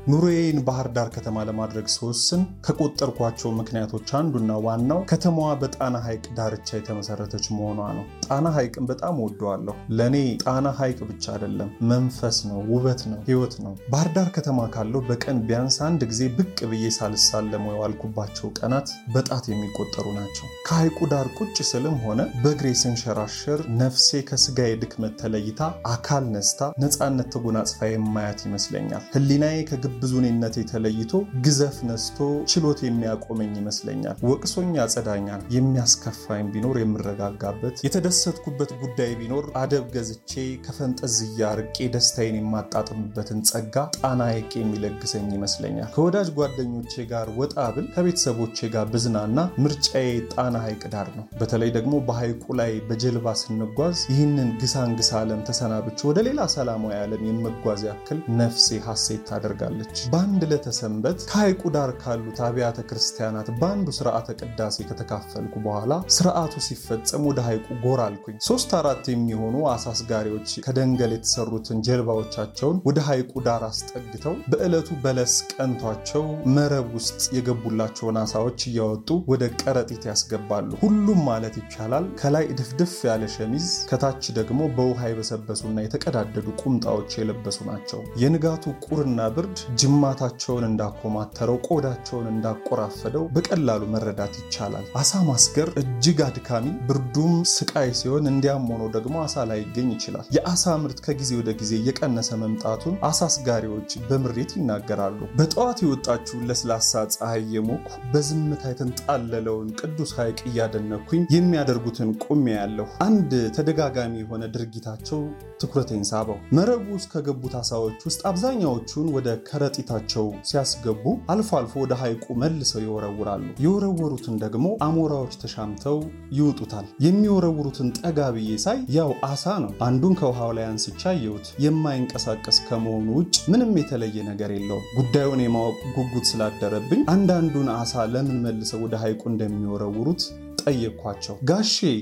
ኑሮዬን ባህር ዳር ከተማ ለማድረግ ስወስን ከቆጠርኳቸው ምክንያቶች አንዱና ዋናው ከተማዋ በጣና ሐይቅ ዳርቻ የተመሰረተች መሆኗ ነው። ጣና ሐይቅን በጣም ወደዋለሁ። ለእኔ ጣና ሐይቅ ብቻ አይደለም፣ መንፈስ ነው፣ ውበት ነው፣ ህይወት ነው። ባህር ዳር ከተማ ካለው በቀን ቢያንስ አንድ ጊዜ ብቅ ብዬ ሳልሳለመው የዋልኩባቸው ቀናት በጣት የሚቆጠሩ ናቸው። ከሐይቁ ዳር ቁጭ ስልም ሆነ በእግሬ ስንሸራሸር ነፍሴ ከስጋዬ ድክመት ተለይታ አካል ነስታ ነፃነት ተጎናጽፋ የማያት ይመስለኛል። ህሊናዬ ከግብዙኔነት ተለይቶ ግዘፍ ነስቶ ችሎት የሚያቆመኝ ይመስለኛል። ወቅሶኝ ያጸዳኛል። የሚያስከፋኝ ቢኖር የምረጋጋበት፣ የተደሰትኩበት ጉዳይ ቢኖር አደብ ገዝቼ ከፈንጠዝያ ርቄ ደስታዬን የማጣጥምበትን ጸጋ ጣና ሐይቅ የሚለግሰኝ ይመስለኛል። ከወዳጅ ጓደኞቼ ጋር ወጣ ብል ከቤተሰቦቼ ጋር ብዝናና ምርጫዬ ጣና ሐይቅ ዳር ነው። በተለይ ደግሞ በሐይቁ ላይ በጀልባ ስንጓዝ ይህንን ግሳንግሳ ዓለም ተሰናብቼ ወደ ሌላ ሰላማዊ ዓለም የመጓዝ ያክል ነፍሴ ሐሴት ታደርጋለች። በአንድ ዕለተ ሰንበት ከሐይቁ ዳር ካሉት አብያተ ክርስቲያናት በአንዱ ስርዓተ ቅዳሴ ከተካፈልኩ በኋላ ስርዓቱ ሲፈጸም ወደ ሐይቁ ጎራ አልኩኝ። ሶስት አራት የሚሆኑ አሳ አስጋሪዎች ከደንገል የተሰሩትን ጀልባዎቻቸውን ወደ ሐይቁ ዳር አስጠግተው በዕለቱ በለስ ቀንቷቸው መረብ ውስጥ የገቡላቸውን አሳዎች እያወጡ ወደ ቀረጢት ያስገባሉ። ሁሉም ማለት ይቻላል ከላይ ድፍድፍ ያለ ሸሚዝ ከታች ደግሞ በውሃ የበሰበሱና የተቀዳደዱ ቁምጣዎች የለበሱ ናቸው። የንጋቱ ቁርና ብርድ ጅማታቸውን እንዳኮማተረው ቆዳቸውን እንዳቆራፈደው በቀላሉ መረዳት ይቻላል። አሳ ማስገር እጅግ አድካሚ፣ ብርዱም ስቃይ ሲሆን እንዲያም ሆኖ ደግሞ አሳ ላይገኝ ይችላል። የአሳ ምርት ከጊዜ ወደ ጊዜ እየቀነሰ መምጣቱን አሳ አስጋሪዎች በምሬት ይናገራሉ። በጠዋት የወጣችውን ለስላሳ ፀሐይ የሞኩ በዝምታ የተንጣለለውን ቅዱስ ሐይቅ እያደነኩኝ የሚያደርጉትን ቁሜ ያለሁ አንድ ተደጋጋሚ የሆነ ድርጊታቸው ትኩረቴን ሳበው። መረቡ ውስጥ ከገቡት አሳዎች ውስጥ አብዛኛዎቹን ወደ ከረጢታቸው ሲያስገቡ አልፎ አልፎ ወደ ሐይቁ መልሰው ይወረውራሉ። የወረወሩትን ደግሞ አሞራዎች ተሻምተው ይውጡታል። የሚወረውሩትን ጠጋ ብዬ ሳይ ያው አሳ ነው። አንዱን ከውሃው ላይ አንስቻ አየሁት። የማይንቀሳቀስ ከመሆኑ ውጭ ምንም የተለየ ነገር የለውም። ጉዳዩን የማወቅ ጉጉት ስላደረብኝ አንዳንዱን አሳ ለምን መልሰው ወደ ሐይቁ እንደሚወረውሩት ጠየቅኳቸው። ጋሼ